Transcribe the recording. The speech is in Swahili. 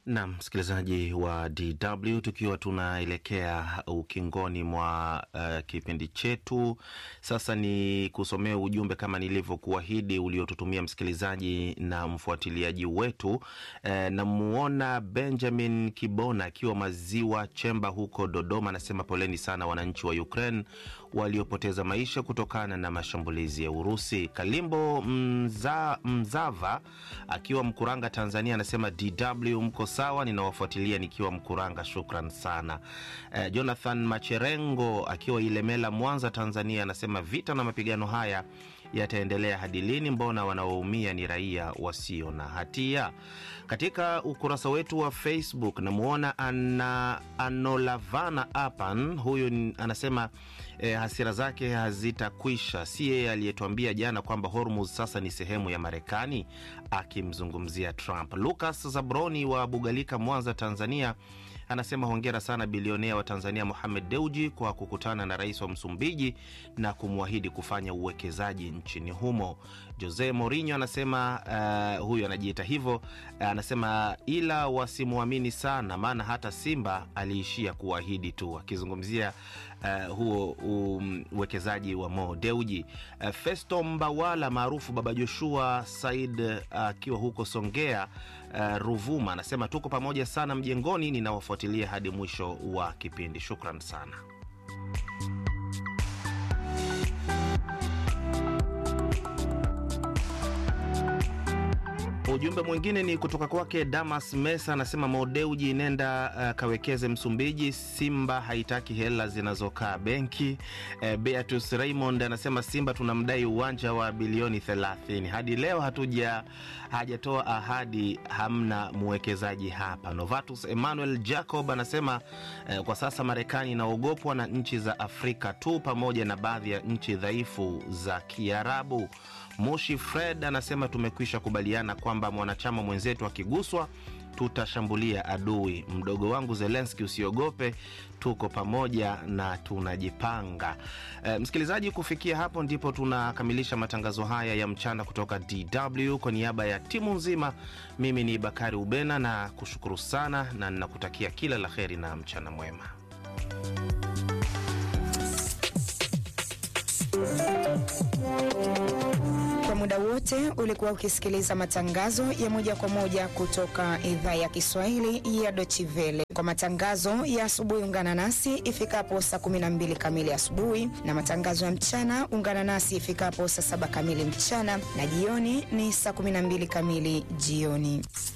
Na msikilizaji wa DW, tukiwa tunaelekea ukingoni mwa uh, kipindi chetu sasa, ni kusomea ujumbe kama nilivyokuahidi uliotutumia msikilizaji na mfuatiliaji wetu. Uh, namuona Benjamin Kibona akiwa Maziwa Chemba huko Dodoma, anasema poleni sana wananchi wa Ukraine waliopoteza maisha kutokana na mashambulizi ya Urusi. Kalimbo Mza, Mzava akiwa Mkuranga, Tanzania, anasema DW mko sawa, ninawafuatilia nikiwa Mkuranga, shukran sana. Eh, Jonathan Macherengo akiwa Ilemela, Mwanza, Tanzania, anasema vita na mapigano haya yataendelea hadi lini? Mbona wanaoumia ni raia wasio na hatia? Katika ukurasa wetu wa Facebook namwona ana Anolavana Apan, huyu anasema eh, hasira zake hazitakwisha. Si yeye aliyetuambia jana kwamba Hormuz sasa ni sehemu ya Marekani, akimzungumzia Trump. Lucas Zabroni wa Bugalika, Mwanza, Tanzania anasema hongera sana bilionea wa Tanzania Mohamed Deuji kwa kukutana na rais wa Msumbiji na kumwahidi kufanya uwekezaji nchini humo. Jose Mourinho anasema uh, huyu anajiita hivyo uh, anasema ila wasimwamini sana, maana hata Simba aliishia kuahidi tu, akizungumzia uh, huo uwekezaji um, wa Mo Deuji. Uh, Festo Mbawala maarufu Baba Joshua Said akiwa uh, huko Songea uh, Ruvuma anasema tuko pamoja sana mjengoni, ninawafuatilia hadi mwisho wa kipindi. Shukran sana. Ujumbe mwingine ni kutoka kwake Damas Mesa, anasema Modeuji, nenda uh, kawekeze Msumbiji. Simba haitaki hela zinazokaa benki. Uh, Beatus Raymond anasema Simba tunamdai uwanja wa bilioni 30 hadi leo hatuja hajatoa ahadi, hamna mwekezaji hapa. Novatus Emmanuel Jacob anasema uh, kwa sasa Marekani inaogopwa na nchi za Afrika tu pamoja na baadhi ya nchi dhaifu za Kiarabu. Moshi Fred anasema tumekwisha kubaliana kwamba mwanachama mwenzetu akiguswa tutashambulia adui. Mdogo wangu Zelenski, usiogope, tuko pamoja na tunajipanga. E, msikilizaji, kufikia hapo ndipo tunakamilisha matangazo haya ya mchana kutoka DW. Kwa niaba ya timu nzima, mimi ni Bakari Ubena na kushukuru sana na ninakutakia kila la heri na mchana mwema. Kwa muda wote ulikuwa ukisikiliza matangazo ya moja kwa moja kutoka idhaa ya Kiswahili ya Deutsche Welle. Kwa matangazo ya asubuhi, ungana nasi ifikapo saa 12 kamili asubuhi, na matangazo ya mchana ungana nasi ifikapo saa 7 kamili mchana, na jioni ni saa 12 kamili jioni.